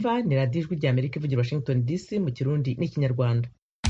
mwumva ni radiyo ijwi rya amerika ivugira washington dc mu kirundi n'ikinyarwanda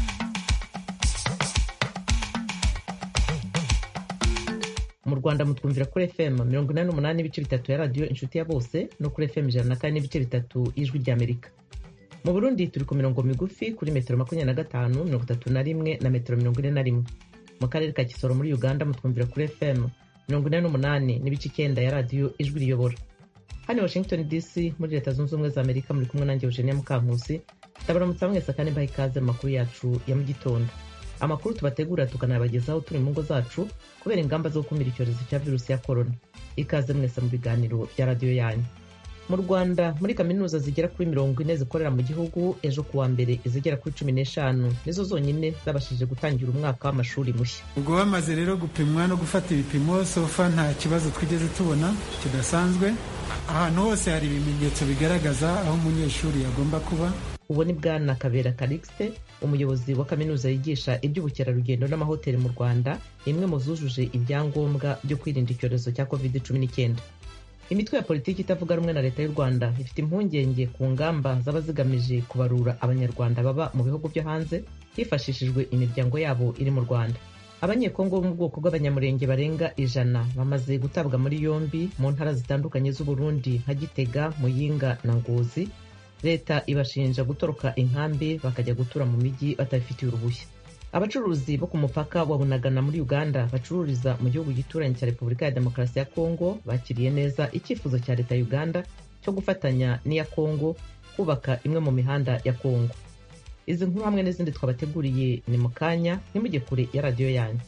mu rwanda mutwumvira kuri fm mirongo inani n'umunani n'ibice bitatu ya radiyo inshuti ya bose no kuri fm ijana na kane n'ibice bitatu y'ijwi rya amerika mu burundi turi ku mirongo migufi kuri metero makumyabiri na gatanu mirongo itatu na rimwe na metero mirongo ine na rimwe mu karere ka kisoro muri uganda mutwumvira kuri fm mirongo ine n'umunani n'ibice icyenda ya radiyo ijwi riyobora hano washington dc muri leta zunze ubumwe za amerika muri kumwe nanjye eugenia mukankusi ndabaramutsa mwese kandi mbaha ikaze mu makuru yacu ya mu gitondo amakuru tubategura tukanayabagezaho turi mu ngo zacu kubera ingamba zo gukumira icyorezo cya virusi ya korona ikaze mwese mu biganiro bya radiyo yanyu mu rwanda muri kaminuza zigera kuri mirongo ine zikorera mu gihugu ejo kuwa mbere izigera kuri cumi n'eshanu nizo zonyine zabashije gutangira umwaka w'amashuri mushya ubwo bamaze rero gupimwa no gufata ibipimo sofa nta kibazo twigeze tubona kidasanzwe ahantu hose hari ibimenyetso bigaragaza aho umunyeshuri yagomba kuba uwo ni bwana kabera karikisite umuyobozi wa kaminuza yigisha iby'ubukerarugendo n'amahoteli mu rwanda imwe mu zujuje ibyangombwa byo kwirinda icyorezo cya covid cumi n'icyenda imitwe ya politiki itavuga rumwe na leta y'u rwanda ifite impungenge ku ngamba zaba zigamije kubarura abanyarwanda baba mu bihugu byo hanze hifashishijwe imiryango yabo iri mu rwanda abanyekongo bo mu bwoko bw'abanyamurenge barenga ijana bamaze gutabwa muri yombi mu ntara zitandukanye z'uburundi nka gitega muyinga na ngozi leta ibashinja gutoroka inkambi bakajya gutura mu mijyi batabifitiye uruhushya abacuruzi bo ku mupaka wa bunagana muri uganda bacururiza mu gihugu gituranye cya repubulika ya demokarasi ya kongo bakiriye neza icyifuzo cya leta ya uganda cyo gufatanya n'iya kongo kubaka imwe mu mihanda ya kongo izi nkuru hamwe n'izindi twabateguriye ni mu kanya ntimujye kure ya radiyo yanyu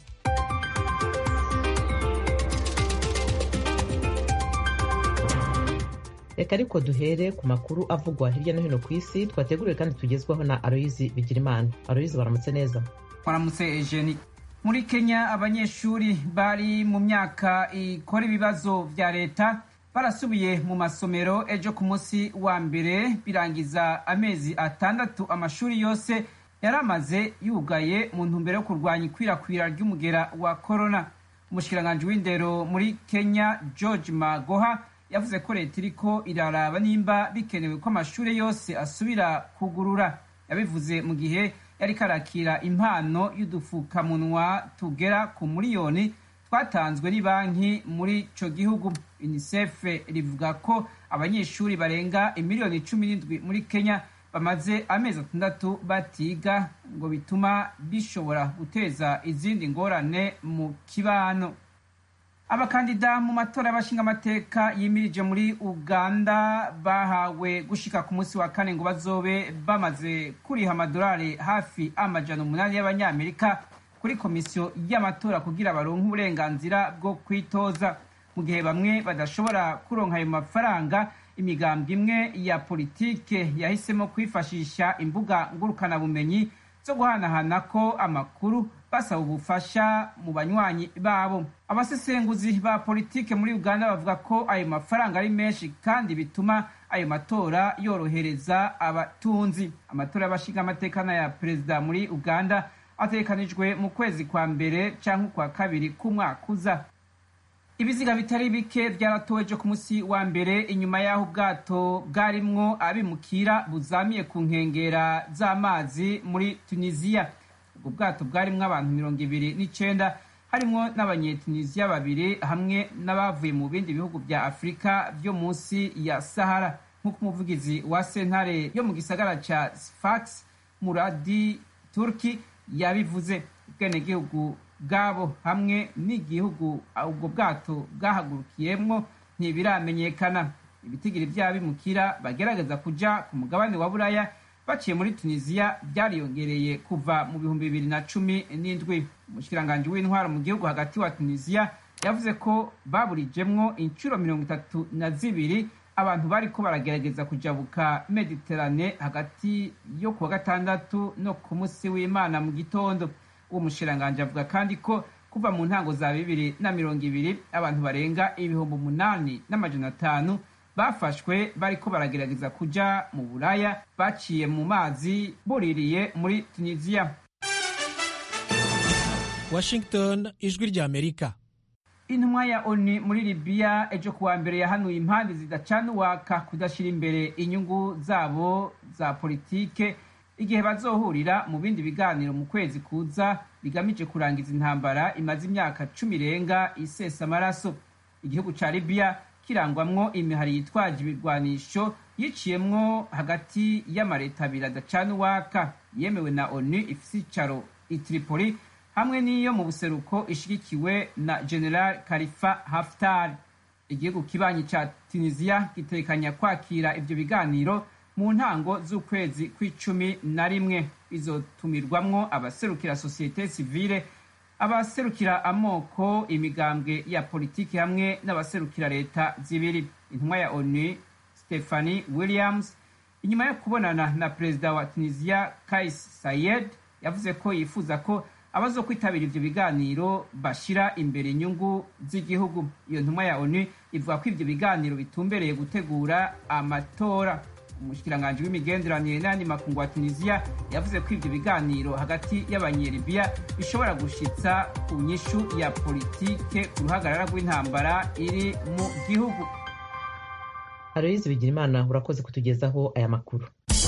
reka ariko duhere ku makuru avugwa hirya no hino ku isi twateguriwe kandi tugezwaho na aloyizi bigirimana aloyizi baramutse neza waramutse ejeni muri kenya abanyeshuri bari mu myaka ikora ibibazo bya leta barasubiye mu masomero ejo ku munsi wa mbere birangiza amezi atandatu amashuri yose yari amaze yugaye mu ntumbero yo kurwanya ikwirakwira ry'umugera wa korona umushikiranganji w'indero muri kenya george magoha yavuze ko leta iriko iraraba nimba bikenewe ko amashuri yose asubira kugurura yabivuze mu gihe yari karakira impano y'udufukamunwa tugera ku miliyoni twatanzwe banki muri ico gihugu unicef rivuga ko abanyeshuri barenga imiliyoni cumi n'indwi muri kenya bamaze amezi atandatu batiga ngo bituma bishobora guteza izindi ngorane mu kibano abakandida mu matora y'abashingamateka yimirije muri uganda bahawe gushika ku munsi wa kane ngo bazobe bamaze kuriha amadolari hafi amajana umunani y'abanyamerika kuri komisiyo y'amatora kugira baronke uburenganzira bwo kwitoza mu gihe bamwe badashobora kuronka ayo mafaranga imigambwe imwe ya politike yahisemo kwifashisha imbuga ngurukanabumenyi zo guhanahana ko amakuru basaba ubufasha mu banywanyi babo abasesenguzi ba politike muri uganda bavuga ko ayo mafaranga ari menshi kandi bituma ayo matora yorohereza abatunzi amatora y'abashingamateka n'aya perezida muri uganda ategekanijwe mu kwezi kwa mbere cyangwa ukwa kabiri k'umwaka uza ibiziga bitari bike byaratowe ejo ku munsi wa mbere inyuma y'aho ubwato bwarimwo abimukira buzamiye ku nkengera z'amazi muri tunisiya ubwo bwato bwarimwo abantu mirongo ibiri n'icenda harimwo n'abanyetunisiya babiri hamwe n'abavuye mu bindi bihugu bya afurika byo munsi ya sahara nk'uko umuvugizi wa sentare yo mu gisagara ca sfax muradi turki yabivuze ubwenegihugu bwabo hamwe n'igihugu ubwo bwato bwahagurukiyemwo ntibiramenyekana ibitigiri by'abimukira bagerageza kuja ku mugabane wa buraya baciye muri tunisiya byariyongereye kuva mu bihumbi bibiri na cumi n'indwi umushikiranganji w'intwaro mu gihugu hagati wa tunisiya yavuze ko baburijemwo inshuro mirongo itatu na zibiri abantu bariko baragerageza kujabuka mediterane hagati yo kuwa gatandatu no ku munsi w'imana mu gitondo uwo mushikiranganji avuga kandi ko kuva mu ntango za bibiri na mirongo ibiri abantu barenga ibihumbi umunani n'amajana atanu bafashwe bariko baragerageza kuja mu buraya baciye mu mazi buririye muri tunisiya washington ijwi rya amerika intumwa ya oni muri libiya ejo kuwa mbere yahanuye impande zidacana uwaka kudashyira imbere inyungu zabo za politike igihe bazohurira mu bindi biganiro mu kwezi kuza bigamije kurangiza intambara imaze imyaka cumi irenga isesa amaraso igihugu ca libiya kirangwamwo imihari yitwaje ibirwanisho yiciyemwo hagati y'amareta abiri adacana uwaka yemewe na onu ifise icaro itripoli hamwe n'iyo mu buseruko ishigikiwe na general kalifa haftar igihugu kibanyi ca tunisiya gitekanya kwakira ivyo biganiro mu ntango z'ukwezi kw'icumi na rimwe bizotumirwamwo abaserukira sosiyete sivile abaserukira amoko imigambwe ya politiki hamwe n'abaserukira leta zibiri intumwa ya onu stephanie williams inyuma yo kubonana na perezida wa tunisiya kais sayed yavuze ko yifuza ko abazo kwitabira ivyo biganiro bashira imbere inyungu z'igihugu iyo ntumwa ya onu ivuga ko ivyo biganiro bitumbereye gutegura amatora umushikiranganji w'imigenderanire n'ayandi makungu wa tunisiya yavuze ko ivyo biganiro hagati y'abanyelibiya bishobora gushitsa ku nyishu ya politike ku ruhagarara rw'intambara iri mu gihugu aloyizi bigirimana urakoze kutugezaho aya makuru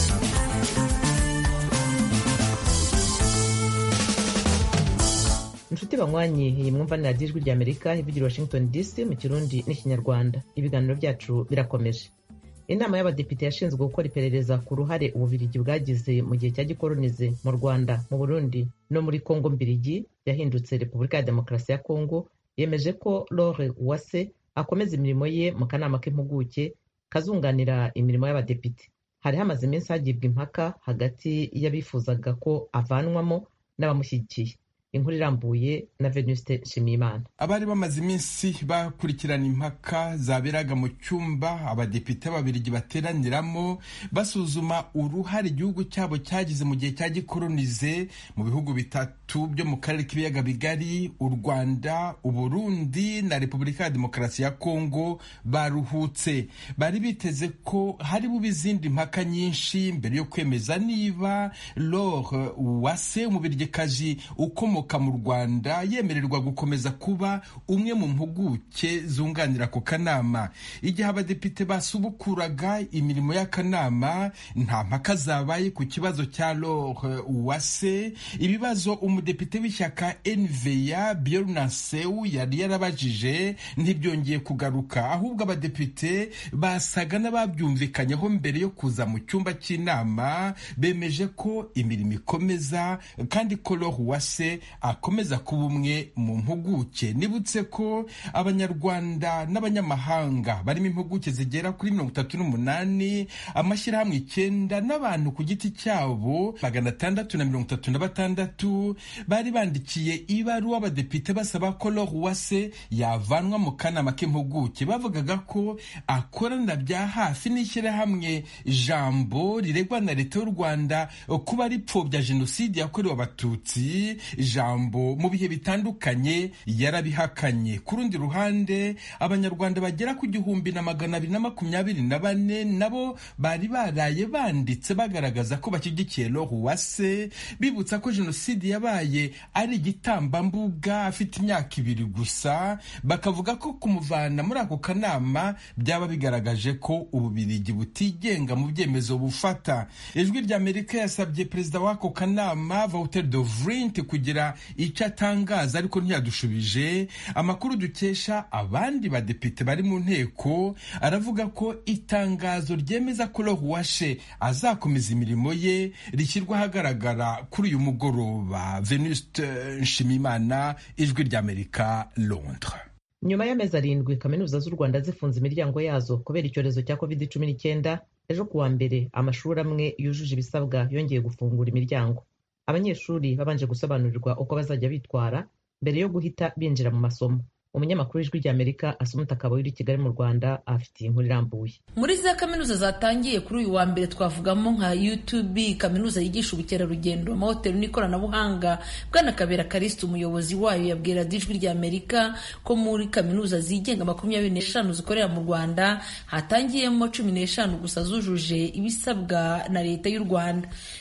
inshuti banywanyi iyi mwumva ni radiyo ijwi rya amerika ivugira washington dc mu kirundi n'ikinyarwanda ibiganiro byacu birakomeje inama y'abadepite yashinzwe gukora iperereza ku ruhare ububirigi bwagize mu gihe cya gikoronize mu rwanda mu burundi no muri kongo mbirigi yahindutse repubulika ya demokarasi ya kongo yemeje ko lore uwase akomeza imirimo ye mu kanama k'impuguke kazunganira imirimo y'abadepite hari hamaze iminsi hagibwa impaka hagati y'abifuzaga ko avanwamo n'abamushyigikiye inkuru irambuye na venuste nshimiyimana abari bamaze iminsi bakurikirana impaka zaberaga mu cyumba abadepite b'ababirigi bateraniramo basuzuma uruhare igihugu cyabo cyagize mu gihe cya gikoronize mu bihugu bitatu byo mu karere k'ibiyaga bigari u rwanda uburundi na repubulika ya demokarasi ya kongo baruhutse bari biteze ko hari bube izindi mpaka nyinshi mbere yo kwemeza niba lore uwase umubirigikazi ukomoka mu rwanda yemererwa gukomeza kuba umwe mu mpuguke zunganira ako kanama igihe abadepite basubukuraga imirimo y'akanama nta mpaka zabaye ku kibazo cya lore uwase ibibazo umudepite w'ishyaka nva byornasew yari yarabajije ntibyongeye kugaruka ahubwo abadepite basaga n'ababyumvikanyeho mbere yo kuza mu cyumba cy'inama bemeje ko imirimo ikomeza kandi ko lore uwase akomeza kuba umwe mu mpuguke nibutse ko abanyarwanda n'abanyamahanga barimo impuguke zigera kuri mirongo itatu n'umunani amashyirahamwe icyenda n'abantu ku giti cyabo magana atandatu na mirongo itatu na batandatu bari bandikiye ibaruwa abadepite basaba ko lore uwase yavanwa mu kanama k'impuguke bavugaga ko akorana bya hafi n'ishyirahamwe jambo riregwa na leta y'u rwanda kuba ripfobya jenoside yakorewe abatutsi ijambo mu bihe bitandukanye yarabihakanye ku rundi ruhande abanyarwanda bagera ku gihumbi na magana abiri na makumyabiri na bane nabo bari baraye banditse bagaragaza ko bashyigikiye lore uwase bibutsa ko jenoside yabaye ari igitambambuga afite imyaka ibiri gusa bakavuga ko kumuvana muri ako kanama byaba bigaragaje ko ububirigi butigenga mu byemezo bufata ijwi rya amerika yasabye perezida w'ako kanama Walter de Vrint kugira icyo atangaza ariko ntiyadushubije amakuru dukesha abandi badepite bari mu nteko aravuga ko itangazo ryemeza ko lore uwashe azakomeza imirimo ye rishyirwa ahagaragara kuri uyu mugoroba venuste nshimimana ijwi ry'amerika londres nyuma y'amezi arindwi kaminuza z'u rwanda zifunze imiryango yazo kubera icyorezo cya covid cumi n'icyenda ejo kuwa mbere amashuri amwe yujuje ibisabwa yongeye gufungura imiryango abanyeshuri babanje gusobanurirwa uko bazajya bitwara mbere yo guhita binjira mu masomo umunyamakuru w'ijwi ry'amerika asumuta akaba uri i kigali mu rwanda afitiye inkuru irambuye muri za kaminuza zatangiye kuri uyu wa mbere twavugamo nka utb kaminuza yigisha ubukerarugendo amahoteli n'ikoranabuhanga bwana kabera karisita umuyobozi wayo yabwira ijwi ry'amerika ko muri kaminuza zigenga makumyabiri n'eshanu zikorera mu rwanda hatangiyemo cumi n'eshanu gusa zujuje ibisabwa na leta y'u rwanda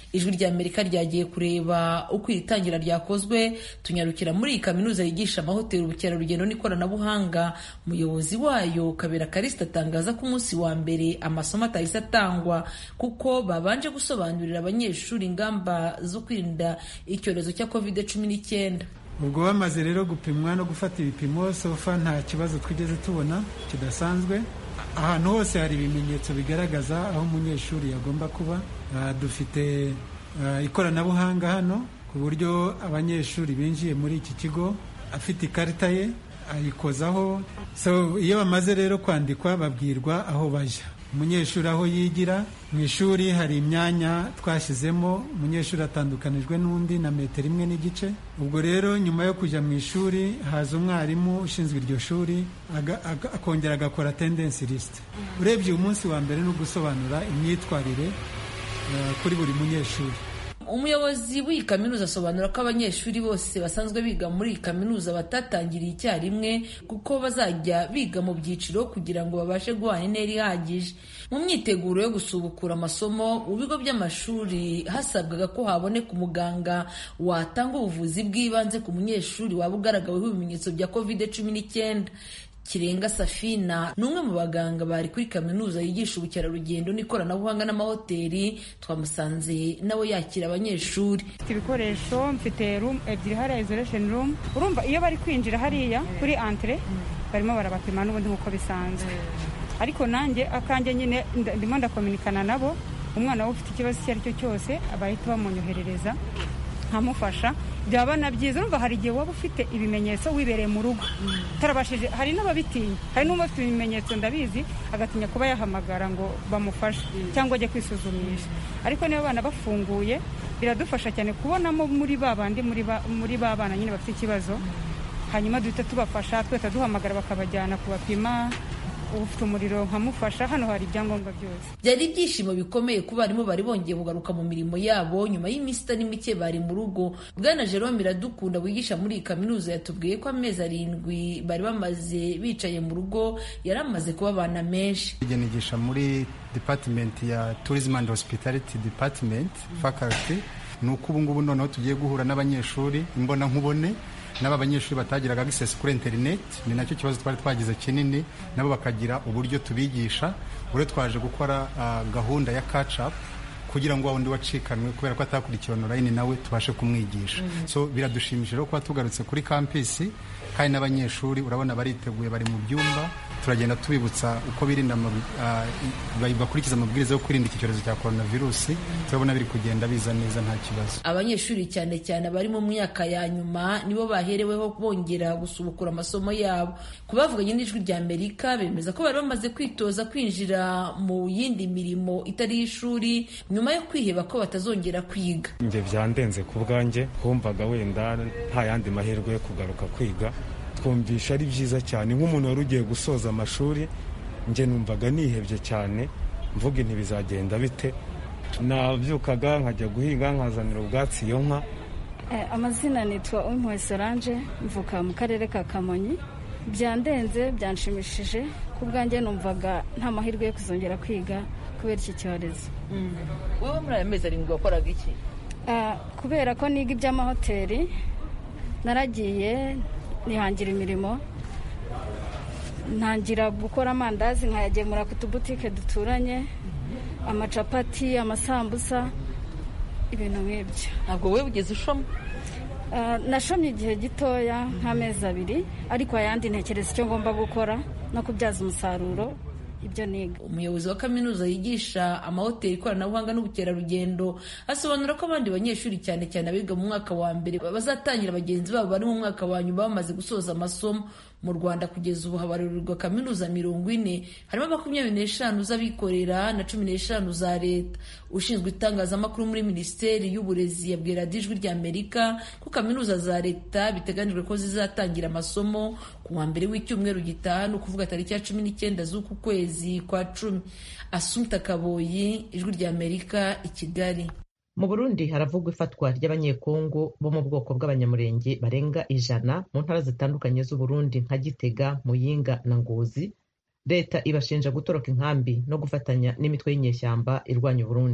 ijwi rya amerika ryagiye kureba uko iri tangira ryakozwe tunyarukira muri iyi kaminuza yigisha amahoteli ubukerarugendo n'ikoranabuhanga umuyobozi wayo kabera karisita atangaza ko umunsi wa mbere amasomo atahise atangwa kuko babanje gusobanurira abanyeshuri ingamba zo kwirinda icyorezo cya covid cumi n'icyenda ubwo bamaze rero gupimwa no gufata ibipimo sofa nta kibazo twigeze tubona kidasanzwe ahantu hose hari ibimenyetso bigaragaza aho umunyeshuri yagomba kuba dufite ikoranabuhanga hano ku buryo abanyeshuri binjiye muri iki kigo afite ikarita ye ayikozaho so iyo bamaze rero kwandikwa babwirwa aho bajya umunyeshuri aho yigira mu ishuri hari imyanya twashyizemo umunyeshuri atandukanijwe n'undi na metero imwe n'igice ubwo rero nyuma yo kujya mu ishuri haza umwarimu ushinzwe iryo shuri akongera agakora tendensi lisite urebye uyu munsi wa mbere ni ugusobanura imyitwarire kuri buri munyeshuri umuyobozi w'iyi kaminuza asobanura ko abanyeshuri bose basanzwe biga muri iyi kaminuza batatangiriye icyarimwe kuko bazajya biga mu byiciro kugira ngo babashe guhana intera ihagije mu myiteguro yo gusubukura amasomo mu bigo by'amashuri hasabwaga ko haboneka umuganga watanga ubuvuzi bw'ibanze ku munyeshuri waba ugaragaweho ibimenyetso bya covid cumi n'icyenda kirenga safina ni umwe mu baganga bari kuri kaminuza yigisha ubukerarugendo n'ikoranabuhanga n'amahoteli twamusanze nawe yakira abanyeshuri mfite ibikoresho mfite room ebyiri hariya isolation room urumva iyo bari kwinjira hariya kuri antre barimo barabapima n'ubundi nk'uko bisanzwe ariko nanjye akanjye nyine ndimo ndakominikana nabo umwana we ufite ikibazo icyo ari cyo cyose bahita bamunyoherereza nkamufasha byaba na byiza urumva hari igihe waba ufite ibimenyetso wibereye mu rugo utarabashije hari n'ababitinya hari n'uba afite ibimenyetso ndabizi agatinya kuba yahamagara ngo bamufashe cyangwa ajye kwisuzumisha ariko niba abana bafunguye biradufasha cyane kubonamo muri ba bandi muri ba bana nyine bafite ikibazo hanyuma duhita tubafasha twahita duhamagara bakabajyana kubapima ufite umuriro nkamufasha hano hari ibyangombwa byose byari ibyishimo bikomeye ku barimu bari bongeye kugaruka mu mirimo yabo nyuma y'iminsi itari mike bari mu rugo bwana jerome iradukunda wigisha muri iyi kaminuza yatubwiye ko amezi arindwi bari bamaze bicaye mu rugo yari amaze kuba abana menshi nigisha muri department ya tourism and hospitality department faculty ni uko ubu ngubu noneho tugiye guhura n'abanyeshuri imbona nkubone n'aba banyeshuri batagiraga access kuri internet ni nacyo kibazo twari twagize kinini nabo bakagira uburyo tubigisha buri twaje gukora uh, gahunda ya catch up kugira ngo wundi wacikanwe kubera ko atakurikiye online nawe tubashe kumwigisha mm -hmm. so biradushimishije kuba tugarutse kuri campus kandi n'abanyeshuri urabona bariteguye bari mu byumba turagenda tubibutsa uko birinda uh, bakurikiza amabwiriza yo kwirinda iki cyorezo cya coronavirus turabona biri kugenda biza neza nta kibazo abanyeshuri cyane cyane abari mu myaka ya nyuma nibo bahereweho bongera gusubukura amasomo yabo ku bavuganye n'ijwi rya amerika bemeza ko bari bamaze kwitoza kwinjira mu yindi mirimo itari y'ishuri nyuma yo kwiheba ko batazongera kwiga njye byandenze ku bwanjye humvaga wenda nta yandi mahirwe yo kugaruka kwiga twumvisha ari byiza cyane nk'umuntu wari ugiye gusoza amashuri njye numvaga nihebye cyane mvuga inti bizagenda bite nabyukaga nkajya guhinga nkazanira ubwatsi iyo nka amazina nitwa umpuwe solange mvuka mu karere ka kamonyi byandenze byanshimishije ku bwanjye numvaga nta mahirwe yo kuzongera kwiga kubera iki cyorezo wowe muri aya mezi arindwi wakoraga iki kubera ko niga iby'amahoteli naragiye nihangira imirimo ntangira gukora amandazi nkayagemura ku tubutike duturanye amacapati amasambusa ibintu nk'ibyo ntabwo wowe ugeze ushoma nashomye igihe gitoya nk'amezi abiri ariko ayandi ntekereza icyo ngomba gukora no kubyaza umusaruro ibyo niga umuyobozi wa kaminuza yigisha amahoteli ikoranabuhanga n'ubukerarugendo asobanura ko abandi banyeshuri cyane cyane abiga mu mwaka wa mbere bazatangira bagenzi babo bari mu mwaka wa nyuma bamaze gusoza amasomo mu rwanda kugeza ubu habarurirwa kaminuza mirongo ine harimo makumyabiri n'eshanu z'abikorera na cumi n'eshanu za leta ushinzwe itangazamakuru muri minisiteri y'uburezi yabwira ijwi rya amerika ko kaminuza za leta biteganijwe ko zizatangira amasomo ku wa mbere w'icyumweru gitaha ni ukuvuga tariki ya cumi n'icyenda z'uku kwezi kwa cumi asumta kaboyi ijwi rya amerika i kigali mu burundi haravugwa ifatwa ry'abanyekongo bo mu bwoko bw'abanyamurenge barenga ijana mu ntara zitandukanye z'uburundi nka gitega muyinga na ngozi leta ibashinja gutoroka inkambi no gufatanya n'imitwe y'inyeshyamba irwanya uburundi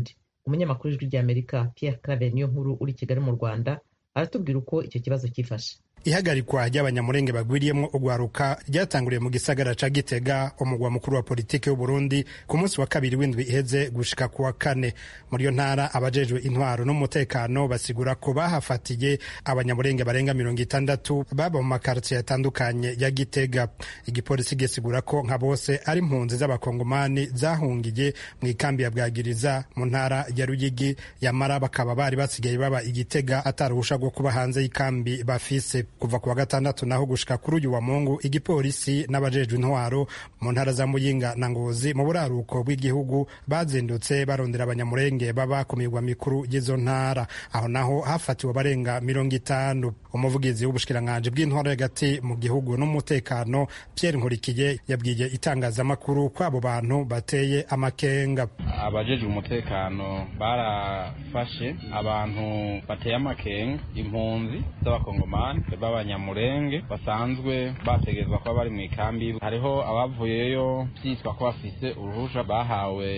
umunyamakuru w'ijwi ry'amerika pierre claver niyo nkuru uri kigali mu rwanda aratubwira uko icyo kibazo cyifashe ihagarikwa ry'abanyamurenge bagwiriyemo urwaruka ryatanguriye mu gisagara ca gitega umugwa mukuru wa politiki w'uburundi ku munsi wa kabiri w'indwi iheze gushika ku wa kane muri iyo ntara abajejwe intwaro n'umutekano basigura ko bahafatiye abanyamurenge barenga mirongo itandatu baba mu makartiye atandukanye ya gitega igipolisi gisigura ko nka bose ari impunzi z'abakongomani zahungiye mu ikambi ya bwagiriza mu ntara ya ruyigi yamara bakaba bari basigaye baba igitega ataruhusha rwo kuba hanze y'ikambi bafise kuva ku wa gatandatu naho gushika kuri uyu wa mungu igipolisi n'abajejwe intwaro mu ntara za muyinga na ngozi mu buraruko bw'igihugu bazindutse barondera abanyamurenge baba ku mirwa mikuru y'izo ntara aho naho hafatiwe abarenga mirongo itanu umuvugizi w'ubushikiranganji bw'intwaro hagati mu gihugu n'umutekano pierre nkurikiye yabwiye itangazamakuru ko abo bantu bateye amakenga abajejwe umutekano barafashe abantu bateye amakenga impunzi z'abakongomani b'abanyamurenge basanzwe bategerezwa kuba bari mu ikambi hariho abavuyeyo byitwa ko bafise uruhusha bahawe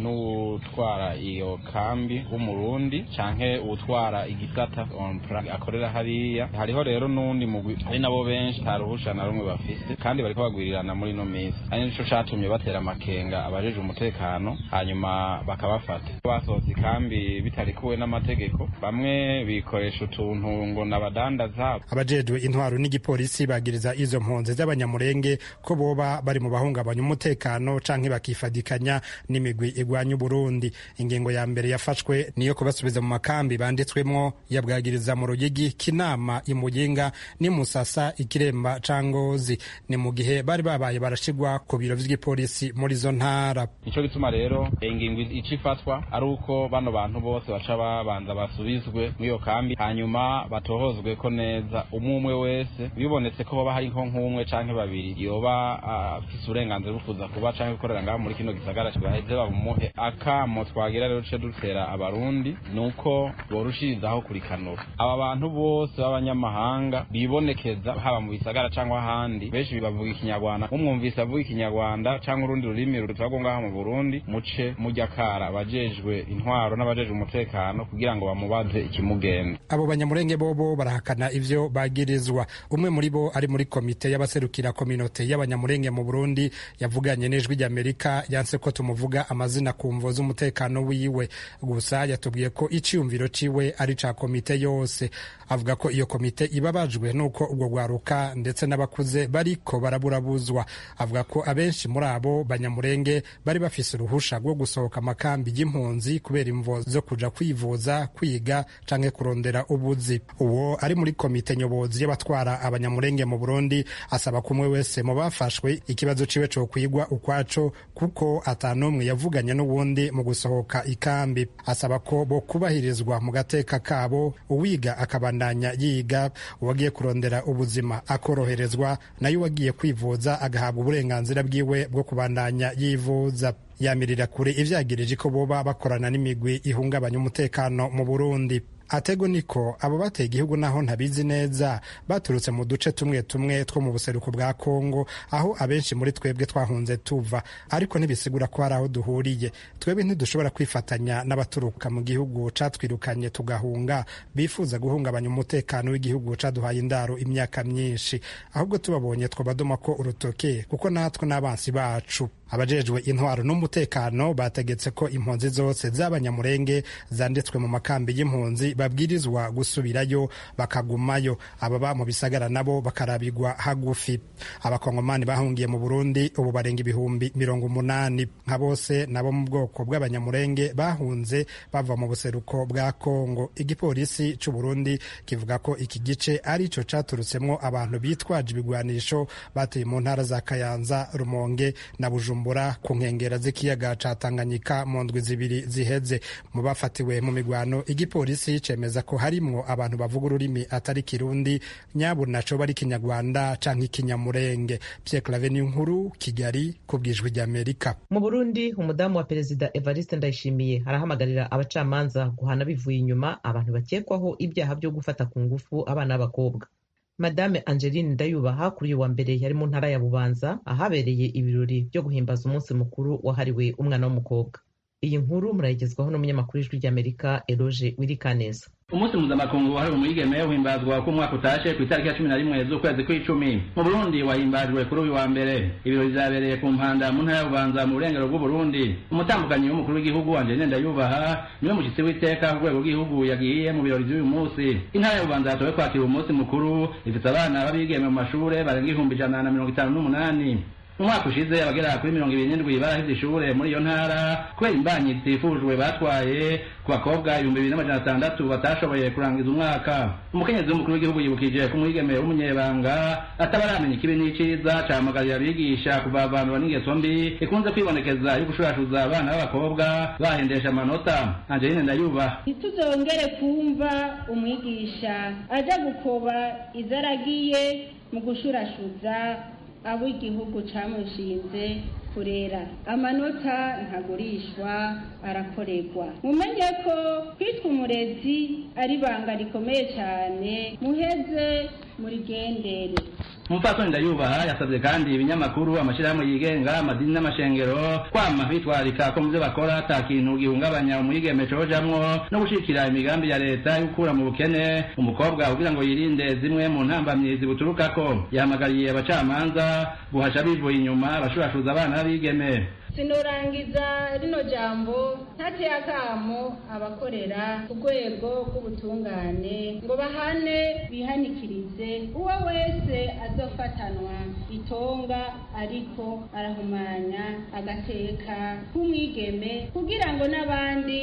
n'utwara iyo kambi w'umurundi canke uwutwara igisata akorera hariya hariho rero n'uwundi mugwi ari nabo benshi nta ruhusha na rumwe bafise kandi bariko bagwirirana muri ino minsi ari nico catumye batera amakenga abajeje umutekano hanyuma bakabafata basohotse ikambi bitarikuwe n'amategeko bamwe bikoresha utuntu ngo nabadandaza abajejwe intwaro n'igipolisi bagiriza izo mpunzi z'abanyamurenge ko boba bari mu bahungabanya umutekano canke bakifadikanya n'imigwi igwanya uburundi ingingo ya mbere yafashwe niyo kubasubiza mu makambi banditswemwo yabwagiriza mu rugigi kinama imuyinga n'imusasa ikiremba cangozi ni mu gihe bari babaye barashigwa ku biro vy'igipolisi muri izo ntara nico gituma rero ingingo ica ifatwa ari uko bano bantu bose baca babanza basubizwe mw'iyo kambi hanyuma batohozwe ko neza umwe umwe wese bibonetse ko baba hari nko nk'umwe canke babiri yoba afise uburenganzira bwo kuza kuba canke gukorera ngaho muri kino gisagara baheze babumuhe akamo twagira rero duce dutera abarundi nuko borushirizaho kurikanura aba bantu bose b'abanyamahanga bibonekeza haba mu bisagara cyangwa ahandi benshi bavuga ikinyarwanda umwumvise avuga ikinyarwanda cyangwa urundi rurimi rutagwa ngaho mu burundi muce mujya kara abajejwe intwaro n'abajejwe umutekano kugira ngo bamubaze ikimugenda abo banyamurenge bobo barahakana ivyo bagirizwa umwe muri bo ari muri komite y'abaserukira kominote y'abanyamurenge mu burundi yavuganye n'ijwi ry'amerika yanse ko tumuvuga amazina ku mvo z'umutekano wiwe gusa yatubwiye ko iciyumviro ciwe ari ca komite yose avuga ko iyo komite ibabajwe n'uko ubwo rwaruka ndetse n'abakuze bariko baraburabuzwa avuga ko abenshi muri abo banyamurenge bari bafise uruhusha rwo gusohoka amakambi y'impunzi kubera imvo zo kuja kwivuza kwiga canke kurondera ubuzi uwo ari muri komite nyobozi y'abatwara abanyamurenge mu burundi asaba ko umwe wese mu bafashwe ikibazo ciwe co kwigwa ukwaco kuko atanumwe yavuganye n'uwundi mu gusohoka ikambi asaba ko bo kubahirizwa mu gateka kabo uwiga akabandanya yiga uwagiye kurondera ubuzima akoroherezwa nayo uwagiye kwivuza agahabwa uburenganzira bwiwe bwo kubandanya yivuza yamirira kure ivyagirije ko boba bakorana n'imigwi ihungabanya umutekano mu burundi atego niko abo bateye igihugu naho ntabizi neza baturutse mu duce tumwe tumwe two mu buseruko bwa kongo aho abenshi muri twebwe twahunze tuva ariko ntibisigura ko hari aho duhuriye twebwe ntidushobora kwifatanya n'abaturuka mu gihugu catwirukanye tugahunga bifuza guhungabanya umutekano w'igihugu caduhaye indaro imyaka myinshi ahubwo tubabonye twabadoma ko urutoke kuko natwe n'abansi bacu abajejwe intwaro n'umutekano bategetse ko impunzi zose z'abanyamurenge zanditswe mu makambi y'impunzi babwirizwa gusubirayo bakagumayo ababa mu bisagara nabo bakarabigwa hagufi abakongomani bahungiye mu burundi ubu barenga ibihumbi mirongo umunani nka bose nabo mu bwoko bw'abanyamurenge bahunze bava mu buseruko bwa kongo igipolisi c'u burundi kivuga ko iki gice ari co caturutsemwo abantu bitwaje ibigwanisho bateye mu ntara za kayanza rumonge na bujumbura ku nkengera z'ikiyaga ca tanganyika mu ndwi zibiri ziheze mu bafatiwe mu migwano igipolisi cemeza ko harimwo abantu bavuga ururimi atari kirundi nyabo naco bari kinyarwanda canke ikinyamurenge Pierre Claver nkuru Kigali ku bwijwi ry'Amerika mu Burundi umudamu wa perezida Evariste Ndayishimiye arahamagarira abacamanza guhana bivuye inyuma abantu bakekwaho ibyaha byo gufata ku ngufu abana b'abakobwa madame angeline ndayubaha kuri uyu wa mbere yari mu ntara ya bubanza ahabereye ibirori byo guhimbaza umunsi mukuru wahariwe umwana w'umukobwa iyi nkuru murayigezwaho n'umunyamakuru w'ijwi ry'amerika eroge wirikaneza umunsi mpuzamakungu wahariwe umwigeme uhimbazwa ko umwaka utashe ku itariki ya cumi na rimwe z'ukwezi kw'icumi mu burundi wahimbajwe kuri uyu wa mbere ibirori vyabereye ku mpanda mu ntara y'ububanza mu burengero bw'uburundi umutambukanyi w'umukuru w'igihugu angeline ndayubaha niwe mushyitsi w'iteka ku rwego rw'igihugu yagiye mu birori vy'uyu munsi intara y'ububanza yatowe kwakira umunsi mukuru ifite abana b'abigeme mu mashure barenga ihumbi ijana na mirongo itanu n'umunani umwaka ushize abagera kuri mirongo ibiri n'indwi barahevye ishure muri iyo ntara kubera imbanyi zitifujwe batwaye ku bakobwa ibihumbi bibiri n'amajana atandatu batashoboye kurangiza umwaka umukenyezi w'umukuru w'igihugu yibukije ko umwigeme w'umunyebanga ataba aramenya ikibi n'iciza cahamagarira abigisha kuvavanura n'ingeso mbi ikunze kwibonekeza yo gushurashuza abana b'abakobwa bahendesha amanota angeline ndayubaha ntituzongere kumva umwigisha aja gukoba izaragiye mu gushurashuza abo igihugu camushinze kurera amanota ntagurishwa arakorerwa mumenye ko kwitwa umurezi ari ibanga rikomeye cyane muheze murigendere umupfasoni ndayubaha yasabye kandi ibinyamakuru amashyirahamwe yigenga amadini n'amashengero kwama bitwarika ko mu byo bakora ata kintu gihungabanya umwigeme cojamwo no gushikira imigambi ya leta yo gukura mu bukene umukobwa kugira ngo yirinde zimwe mu ntambamyi zibuturukako yahamagariye abacamanza guhasha bivuye inyuma abashurashuza abana b'abigeme sinorangiza rino jambo ntateye akamo abakorera ku rwego rw'ubutungane ngo bahane bihanikirize uwo wese azofatanwa itonga ariko arahumanya agateka k'umwigeme kugira ngo n'abandi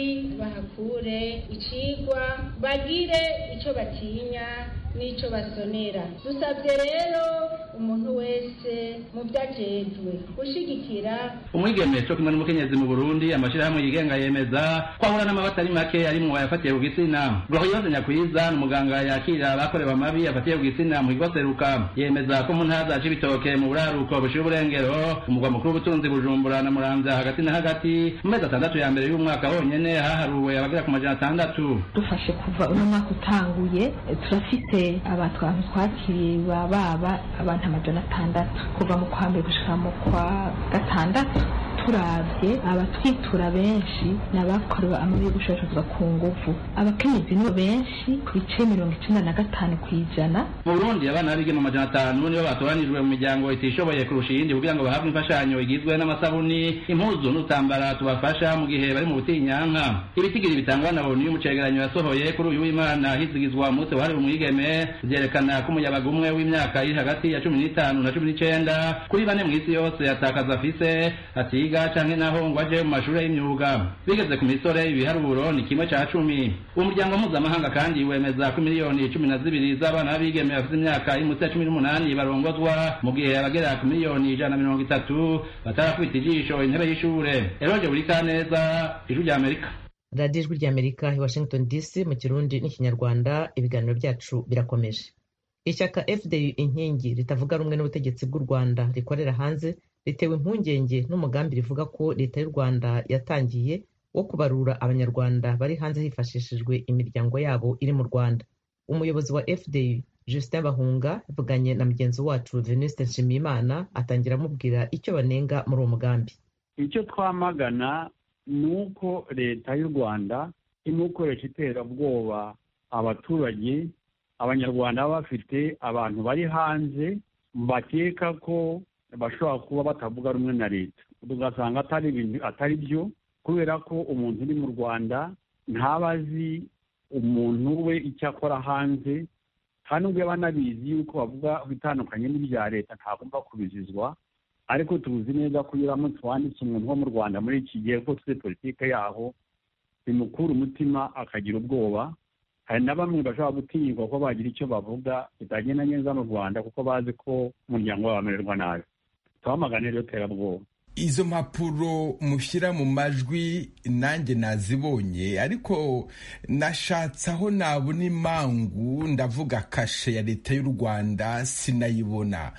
bahakure icigwa bagire ico batinya n'ico basonera dusabye rero umuntu wese mu vyajejwe gushigikira umwigeme co kimwe n'umukenyezi mu burundi amashirahamwe yigenga yemeza ko ahura n'amabati ari make arimwo ayafatiye ku gitsina rwahoyose nyakwiza ni umuganga yakira abakorewe amabi afatiye ku gitsina mu kigo seruka yemeza ko mu ntara za cibitoke mu buraruko bushira uburengero umugwa mukuru w'ubutunzi bujumbura na muramvya hagati na hagati mu mezi atandatu ya mbere y'umwaka honyene haharuwe abagera ku majana atandatu dufashe kuva uno mwaka utanguye turafise abantu abantu twakiriye baba abantu amajana atandatu kuva mu kwa mbere gushika mu kwa gatandatu turavye abatwitura benshi ni abakorewe amabi yo gushoreshezwa ku nguvu abakenyezi nibo benshi ku bice mirongo icenda na gatanu kw'ijana mu burundi abana b'abigeme amajana atanu nibo batoranijwe mu miryango itishoboye kurusha iyindi kugira ngo bahabwe imfashanyo igizwe n'amasabuni impuzu n'utambara tubafasha mu gihe bari mu butinyanka ibitigiri bitangwa na onu y'umucegeranyo yasohoye kuri uyu w'imana hizigizwa umunsi wahariwe umwigeme vyerekana ko umuyabaga umwe w'imyaka iri hagati ya cumi n'itanu na cumi n'icenda kuri bane mw'isi yose atakaza afise atiga canke naho ngo aje mu mashure y'imyuga bigeze ku misore ibiharuro ni kimwe ca cumi uwo muryango mpuzamahanga kandi wemeza ko miliyoni cumi na zibiri z'abana b'abigeme bafite imyaka iri munsi ya cumi n'umunani barongozwa mu gihe abagera ku miliyoni ijana na mirongo itatu batarakubita ijisho intebe y'ishure eroje buri kaneza ijwi rya amerika radiyo ijwi ry'amerika i washington dc mu kirundi n'ikinyarwanda ibiganiro byacu birakomeje ishyaka fdu inkingi ritavuga rumwe n'ubutegetsi bw'u rwanda rikorera hanze ritewe impungenge n'umugambi rivuga ko leta y'u rwanda yatangiye wo kubarura abanyarwanda bari hanze hifashishijwe imiryango yabo iri mu rwanda umuyobozi wa fdu justin bahunga yavuganye na mugenzi wacu venuste nshimiyimana atangira amubwira icyo banenga muri uwo mugambi icyo twamagana ni uko leta y'u rwanda irimo gukoresha iterabwoba abaturage abanyarwanda baba bafite abantu bari hanze bakeka ko bashobora kuba batavuga rumwe na leta tugasanga atari ibintu atari byo kubera ko umuntu uri mu rwanda ntaba azi umuntu we icyo akora hanze kandi ubwo yaba anabizi yuko bavuga bitandukanye n'ibya leta ntagomba kubizizwa ariko tuzi neza ko iyo uramutse wanditse umuntu wo mu rwanda muri iki gihe ko tuzi politike yaho bimukura umutima akagira ubwoba hari na bamwe bashobora gutinyirwa ko bagira icyo bavuga bitagenda neza mu rwanda kuko bazi ko umuryango wabo wamererwa nabi twamagane rero terabwoba izo mpapuro mushyira mu majwi nanjye nazibonye ariko nashatse aho nabona imangu ndavuga kashe ya leta y'u rwanda sinayibona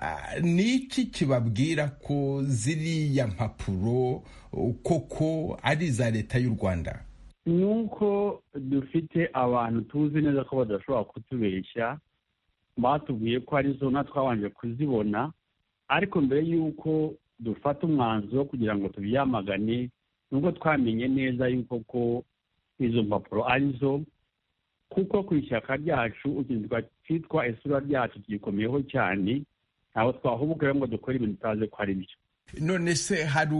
ni iki kibabwira ko ziriya mpapuro koko ari iza leta y'u rwanda ni uko dufite abantu tuzi neza ko badashobora kutubeshya batubwiye ko arizo na twabanje kuzibona ariko mbere y'uko dufata umwanzuro kugira ngo tubyamagane nubwo twamenye neza yuko ko izo mpapuro arizo kuko ku ishyaka ryacu ikintu cyitwa isura ryacu gikomeyeho cyane ntabwo twahubuka ngo dukore ibintu tutazi ko ari byo none se hari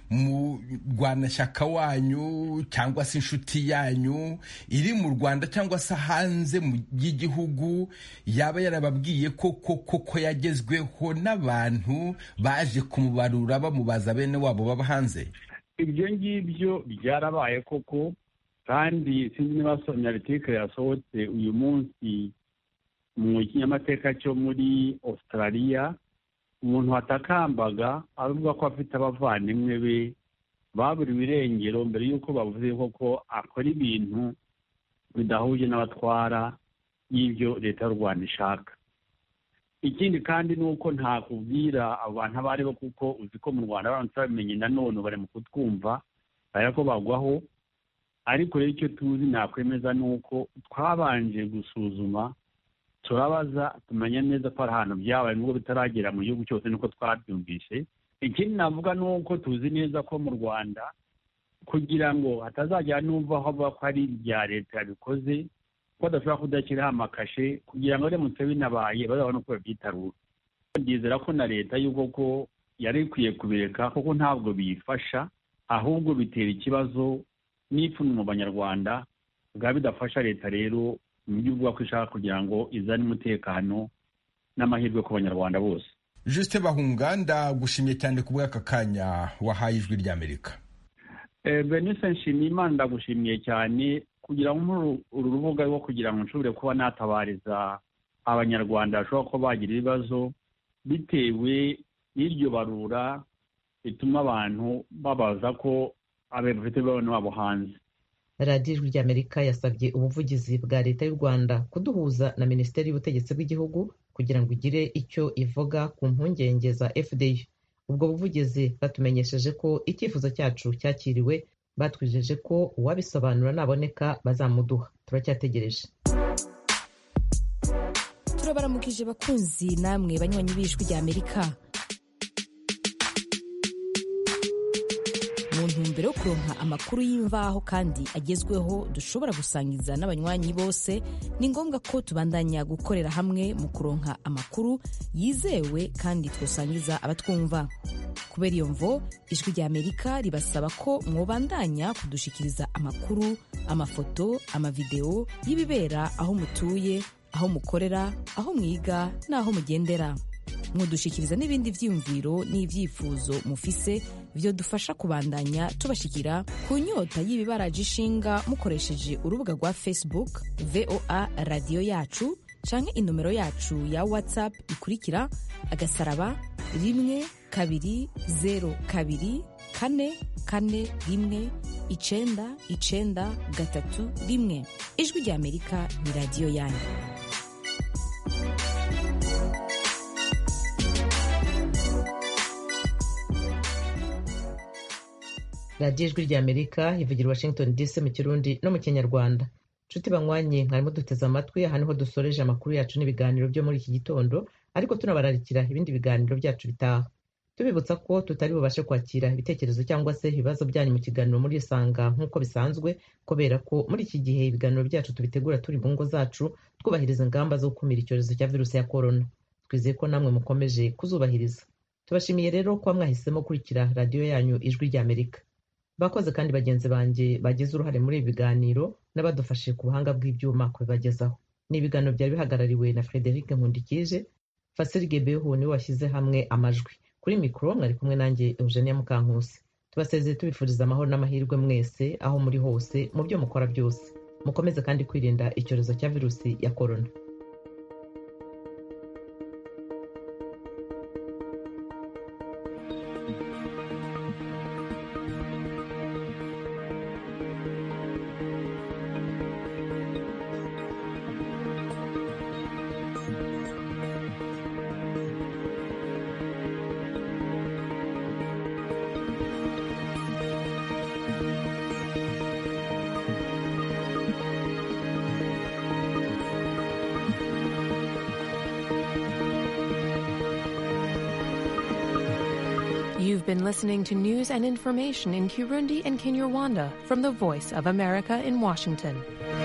umurwanashyaka wanyu cyangwa se inshuti yanyu iri mu rwanda cyangwa se hanze y'igihugu yaba yarababwiye ko koko yagezweho n'abantu baje kumubarura bamubaza bene wabo baba hanze ibyo ngibyo byarabaye koko kandi sinzi niba wasomye aritike yasohotse uyu munsi mu kinyamateka cyo muri australia umuntu watakambaga avuga ko afite abavandimwe be baburiwe irengero mbere y'uko bavuze koko akora ibintu bidahuje n'abatwara y'ibyo leta y'u rwanda ishaka ikindi kandi ni uko ntakubwira abo bantu abo ari bo kuko uzi ko mu rwanda baramutse babimenye nanone bari mu kutwumva bari ko bagwaho ariko rero icyo tuzi nakwemeza ni uko twabanje gusuzuma turabaza tumenya neza ko hari ahantu byabaye nubwo bitaragera mu gihugu cyose niko twabyumvise ikindi navuga ni uko tuzi neza ko mu rwanda kugira ngo hatazajya n'umva aho bavuga ko ari ibya leta yabikoze ko badashobora kudashyiraho amakashe kugira ngo biramutse binabaye bazabone uko babyitarura byizera ko na leta y'ubwo ko yari ikwiye kubireka kuko ntabwo biyifasha ahubwo bitera ikibazo n'ipfunwe mu banyarwanda bwaba bidafasha leta rero mu byo uvuga ko ishaka kugira ngo izane umutekano n'amahirwe ku banyarwanda bose jusite bahunga ndagushimye cyane ku bw'aka kanya wahaye ijwi ry'amerika benise nshimiyimana ndagushimiye cyane kugira ngo uru rubuga rwo kugira ngo nshobore kuba natabariza abanyarwanda bashobora kuba bagira ibibazo bitewe n'iryo barura rituma abantu babaza ko abafite bene wabo hanze radiyo ijwi ry'amerika yasabye ubuvugizi bwa leta y'u rwanda kuduhuza na minisiteri y'ubutegetsi bw'igihugu kugira ngo igire icyo ivuga ku mpungenge za fda ubwo buvugizi bwatumenyesheje ko icyifuzo cyacu cyakiriwe batwijeje ko uwabisobanura naboneka bazamuduha turacyategereje turabaramukije bakunzi namwe banywanyi b'ijwi ry'amerika mu ntumbero yo kuronka amakuru y'imvaho kandi agezweho dushobora gusangiza n'abanywanyi bose ni ngombwa ko tubandanya gukorera hamwe mu kuronka amakuru yizewe kandi twosangiza abatwumva kubera iyo mvo ijwi ry'amerika ribasaba ko mwobandanya kudushikiriza amakuru amafoto amavideo y'ibibera aho mutuye aho mukorera aho mwiga n'aho mugendera mudushikiriza n'ibindi byiyumviro n'ibyifuzo mufise byo dufasha kubandanya tubashikira ku nyota y'ibibaraje ishinga mukoresheje urubuga rwa facebook voa radiyo yacu canke inomero yacu ya whatsapp ikurikira agasaraba rimwe kabiri zero kabiri kane kane rimwe icenda icenda gatatu rimwe ijwi ry'amerika ni radiyo yanyu radiyo ijwi ry'amerika ivugira washington dc mu kirundi no mu kinyarwanda nshuti banywanyi mwarimo duteze amatwi aha niho dusoreje amakuru yacu n'ibiganiro byo muri iki gitondo ariko tunabararikira ibindi biganiro byacu bitaha tubibutsa ko tutari bubashe kwakira ibitekerezo cyangwa se ibibazo byanyu mu kiganiro muri isanga nk'uko bisanzwe kubera ko muri iki gihe ibiganiro byacu tubitegura turi mu ngo zacu twubahiriza ingamba zo gukumira icyorezo cya virusi ya korona twizeye ko namwe mukomeje kuzubahiriza tubashimiye rero kuba mwahisemo gukurikira radiyo yanyu ijwi ry'amerika bakoze kandi bagenzi banjye bagize uruhare muri ibi biganiro n'abadufashije ku buhanga bw'ibyuma kubibagezaho ni ibiganiro byari bihagarariwe na frederic nkundikije fasirige behu niwe washyize hamwe amajwi kuri mikoro mwari kumwe nanjye eugenia mukankusi tubasezeye tubifuriza amahoro n'amahirwe mwese aho muri hose mu byo mukora byose mukomeze kandi kwirinda icyorezo cya virusi ya korona been listening to news and information in Kirundi and Kinyarwanda from the Voice of America in Washington.